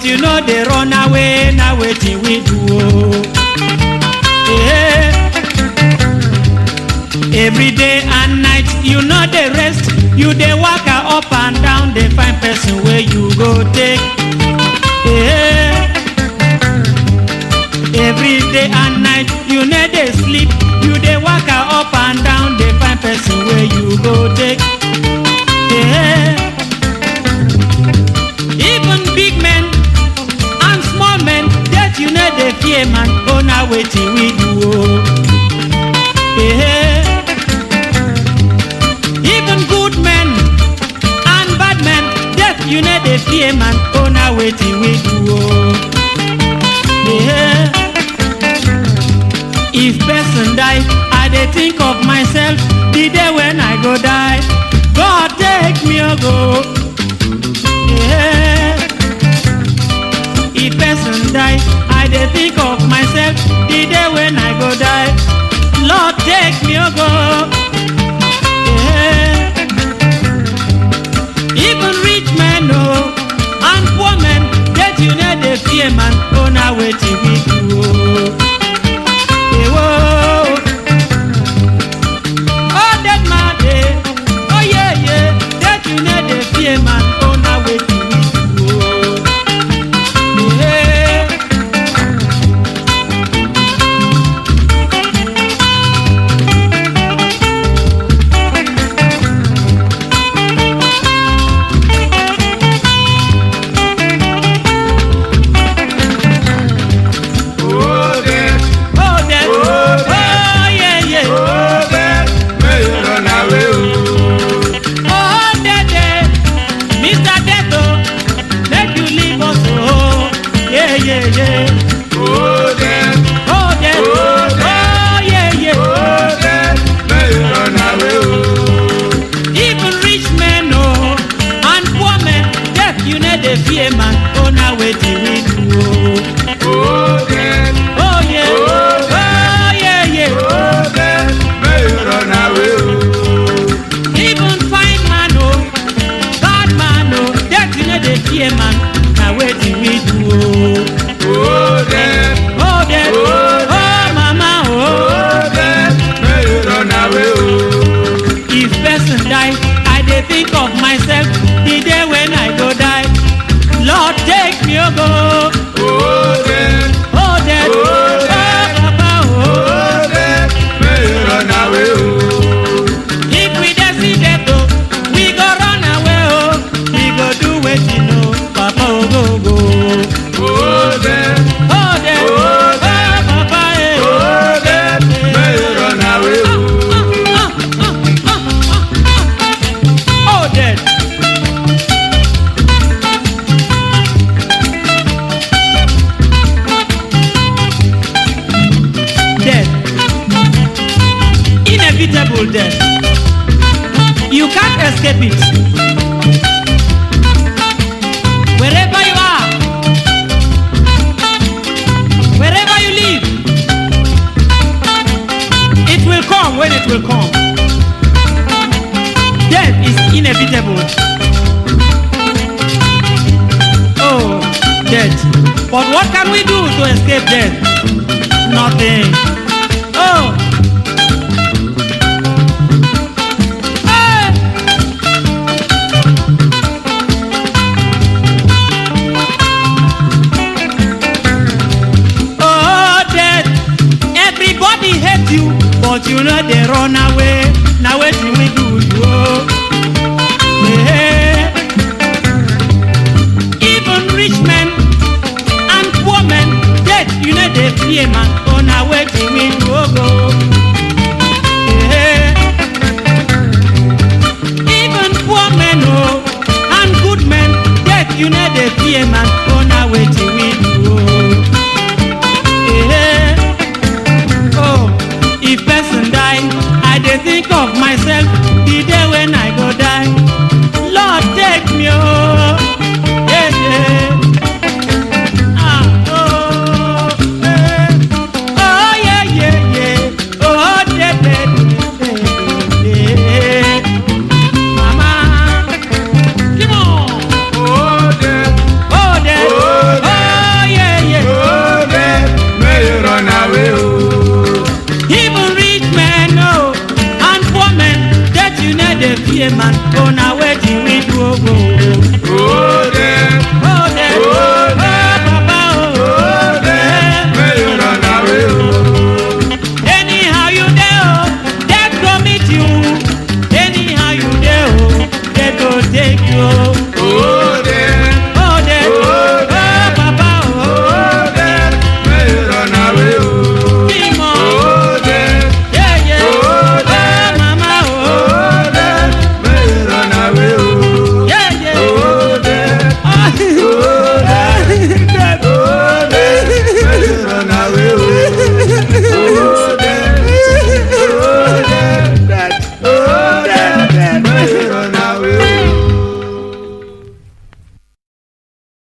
you no dey run away na wetin we do o. Eh. every day and night you no dey rest you dey waka up and down dey find person wey you go take. Eh. every day and night you no dey sleep you dey waka up and down dey find person wey you go take. Eh. even big men and small men death you no dey fear man oh na wetin we do o. Eh. even good men and bad men death you no dey fear man oh na wetin we do o. Eh. if person die i dey think of myself the day when i go die god take me o go. Yeah. If person die, I dey think of myself the day when I go die. Lord take me o go. Yeah. Even rich men o and poor men, that you no dey fear man, oh na wetin we do o. Ewo. Oh that man dey, oh yeah yeah, that you no dey fear man, oh na wetin we do o. Yeah. Oh, death, Oh, that. Oh, Oh, yeah, yeah. oh, death, may you run away, oh. Oh, that, that. Mr. Deto, make you leave us, oh. Yeah, yeah, yeah. Oh, death, Oh, that. Oh, that. Oh, yeah, yeah. oh, death, may you run away, oh. Even rich men, oh, and poor men, death, you know they fear, man. Oh, now waiting we do, oh. Oh, death, Oh, yeah. Oh, Oh, yeah, yeah. oh, death, may you run away, oh. Even fine man, oh, bad man, oh, death, you know they fear, man. Now waiting we do, oh. Oh, death, Oh, death. Oh, Oh, mama, oh. oh, death, may you run away, oh. If person die, I dey think of myself the day when I go die. Lord, take me, oh, go. Oh, death, Oh, death. Oh, Oh, death. papa, oh. oh, death, may you run away, oh. If we dey see death, oh, we go run away, oh. We go do wetin, oh, papa, oh, go, go. Oh, death, Oh, death. Oh, Oh, papa, eh. oh, death, may you run away, oh. Oh, death. Death. Inevitable death. You can't escape it. Wherever you are, wherever you live, it will come when it will come. Death is inevitable. Oh, death. But what can we do to escape death? Nothing. Oh. Hey. Oh, death. Everybody hate you, but you know they run away. Now wetin we do you? Oh. Yeah. Even rich men and poor men, death you know they fear man. Oh, now wetin we be a man oh na wetin we do oh oh. Oh, dem